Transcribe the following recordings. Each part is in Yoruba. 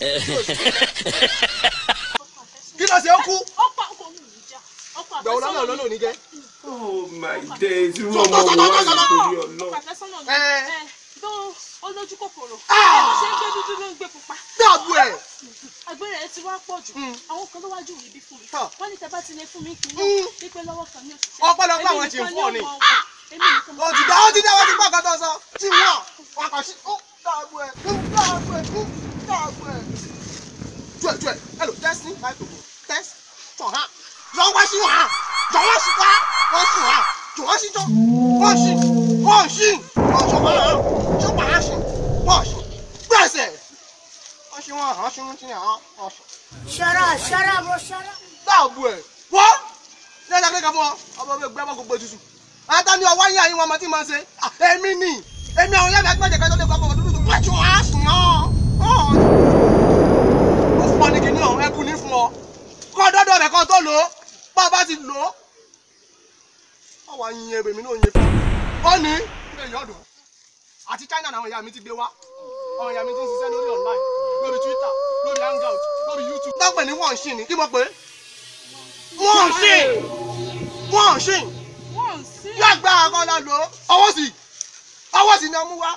kí ló ṣe ó kú ọkọ ọkọ mi ò ní jà ọkọ gbẹ̀wò lọ́nà àfẹ́sọ́nà lọ́nà ò ní jẹ́. oh my days irú ọmọ wo wá ní torí ọkọ ọlọ́run. àfẹ́sọ́nà mi Ẹ. ẹ tó olójú kòkòrò Ah! ṣé ń gbé dúdú ló ń gbé pupa dáàbò ẹ̀ agbára ẹ ti wá pọ̀ jù Mm. àwọn kan ló wájú rí bí fún mi Tọ́. wọ́n ní tẹ́bá ti lè fún mi kí n Mm. náà wípé lọ́wọ́ kan ní òṣìṣẹ́ Ọpẹ́lọpẹ́ àwọn Èmi tí ń nìkan fún ọ ni. ó mọ ọwọ́. èmi nìkan ó ti dá ó ti dá wọ́n ti gbọ́ ọ̀kan tó sọ tí wọ́n wọ́n kàn sí ó dáàbò ẹ̀ ó dáàbò ẹ̀ ó dáàbò ẹ̀. tuẹ̀ tuẹ̀ hello test ní five to go test tọ̀ hàn lọ wá sí wàhán jọ̀wọ́ sí wá wọ́n sí wàhán jọ̀wọ́ sí jọ wọ́n sí wọ́n sí wọ́n sọ wọ́n hàn sọ wàhán sí wọ́n sí gbẹ̀sẹ̀ wọ́n sí wọ́n hàn sí wọ́n sí hàn wọ́n sí. Shut up, shut up, bro, shut up. dáàbò ẹ̀ wọ́n ní ẹ̀dá kékeré fún ọ ọmọ mi gbé ọmọ gbogbo tutù ata ni ọwọ́ yín àyín wọn ọmọ tí mo ṣe Ah, èmi ni èmi àwọn yàrá ẹgbẹ́ jẹ̀kẹ́ tó lè gbọ́ ọmọ dúdú tó wọ́n ti wọ́n á sùn yàn ó fún ọ ní kìíní ọ̀hún ẹkú ní fún ọ kọ́ dọ́dọ̀ rẹ̀ kan tó lò ó bá a bá ti lò ó ọwọ́ yin ebè mi náà yin fún ọ ó ní ilé ìyọ́dún àti China làwọn ìyá mi ti gbé wá àwọn ìyá mi ti ń ṣiṣẹ́ lórí online lórí Twitter lórí hangout lórí YouTube dápẹ́ ní wọ́n ń ṣìn ní kí mo pè é wọ́n ń ṣìn wọ́n ń ṣìn wọ́n ń sí yóò gba àwọn ọ̀nà lò ó ọwọ́ sí ọwọ́ sí ni ọmú wá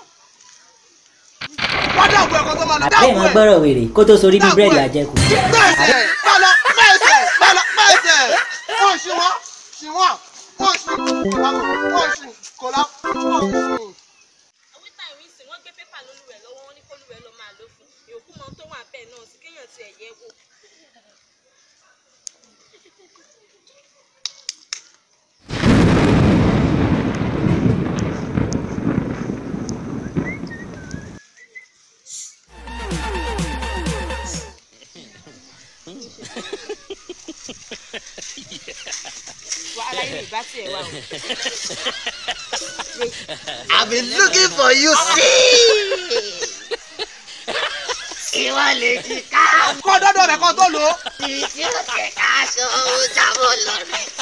wọ́n dáàbò ẹ̀kọ́ tó máa lọ àbẹ́ dáàbò ìmọ̀ ẹ̀ gbọ́rọ̀ wèrè kó tó sorí bí búrẹ́dì àjẹkù. pẹ́ẹ́sẹ̀ bọ́lá pẹ́ẹ́sẹ̀ bọ́lá pẹ́ẹ́sẹ̀ wọ́n ṣì wọ́n ṣì wọ́n wọ́n ṣì wọ́n ṣì kò lá wọ́n ṣì. àwítà ìrìnsì wọ́n gbé pépà lólùwẹ̀ lọ́wọ́ wọn ní kólùwẹ̀ lọ máa lò fún ìyókù mọ tó wà bẹ́ẹ̀ náà sí kéèyàn ti ẹ̀yẹ wò. wàhálà yìí ìbá tiẹ̀ wà o. I've been looking for you, see. Ìwọ lè ti ká kọ́ dọ́dọ̀ rẹ̀ kan tó lò ó tí tí ó tẹ̀ ká aṣọ ó jábọ̀ lọ́rẹ̀.